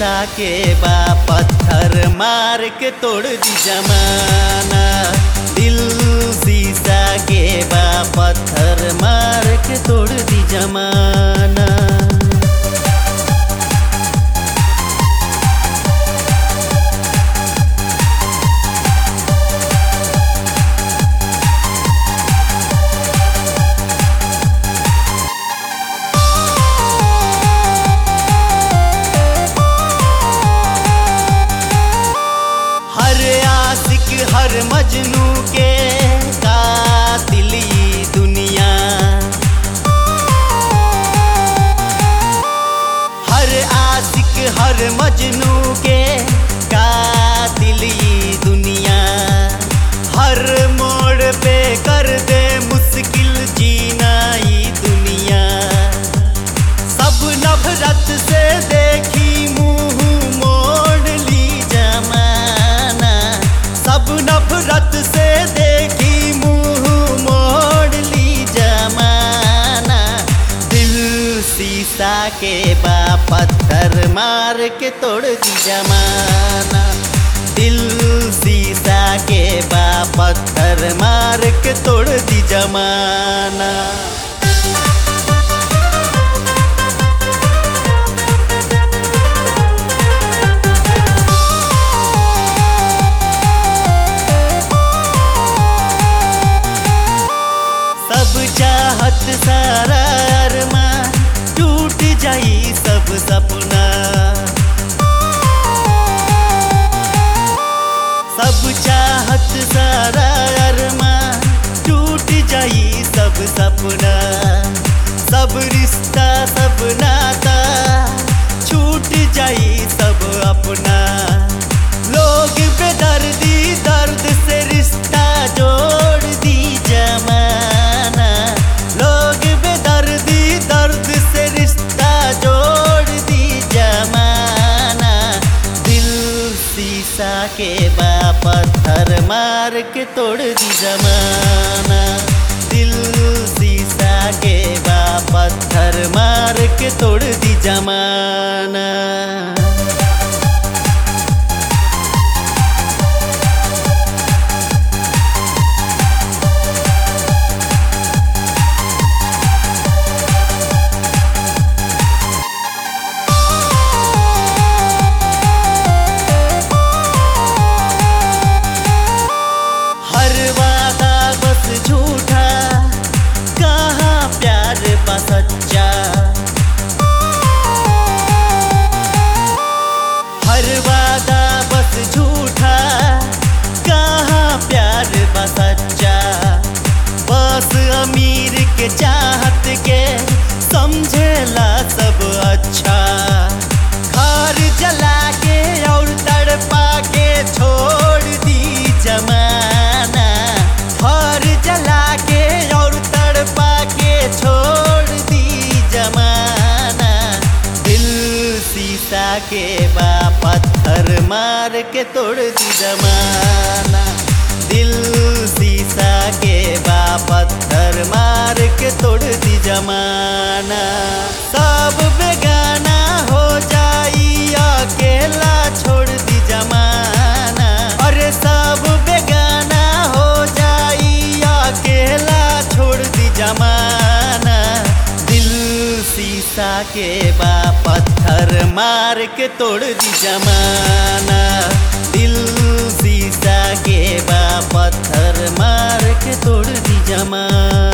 शीशा के बा पत्थर मार के तोड़ दी जमाना दिल शीशा के बा पत्थर मार के तोड़ दी जमाना हर आशिक हर मजनू के कातिल ई दुनिया हर आशिक हर मजनू के कातिल ई दुनिया हर मोड़ पे कर दे मुश्किल जीना ई दुनिया सब नफरत से देखी मुंह मोड़ ली जमाना सब नफरत से देखी मुंह मोड़ ली जमाना दिल शीशा के बा पत्थर मार के तोड़ दी जमाना दिल शीशा के बा पत्थर मार के तोड़ दी जमाना सब चाहत सारा अरमान टूट जाई सब सपना सब चाहत सारा अरमान टूट जाई सब सपना सब रिश्ता सब नाता छूट जाई सब अपना लोग बेदर्दी दर्द से रिश्ता जोड़ दी जमाना लोग बेदर्दी दर्द से रिश्ता जोड़ दी जमाना दिल शीशा के बा पत्थर मार के तोड़ दी जमाना दिल शीशा के बा पत्थर मार के तोड़ दी जमाना हर वादा बस झूठा कहाँ प्यार बा सच्चा हर वादा बस झूठा कहाँ प्यार बा सच्चा बस अमीर के चाहत के समझेला सब अच्छा घर जला के और तड़पा के छोड़ दी जमाना घर जला के और तड़पा के छोड़ दी जमाना दिल शीशा के बा पत्थर मार के तोड़ दी जमाना दिल शीशा के बा पत्थर मार के तोड़ दी जमाना सब बेगाना हो जाई अकेला छोड़ दी जमाना अरे सब बेगाना हो जाई अकेला छोड़ दी जमाना दिल शीशा के बा पत्थर मार के तोड़ दी जमाना दिल शीशा के बा पत्थर मार के तोड़ दी जमाना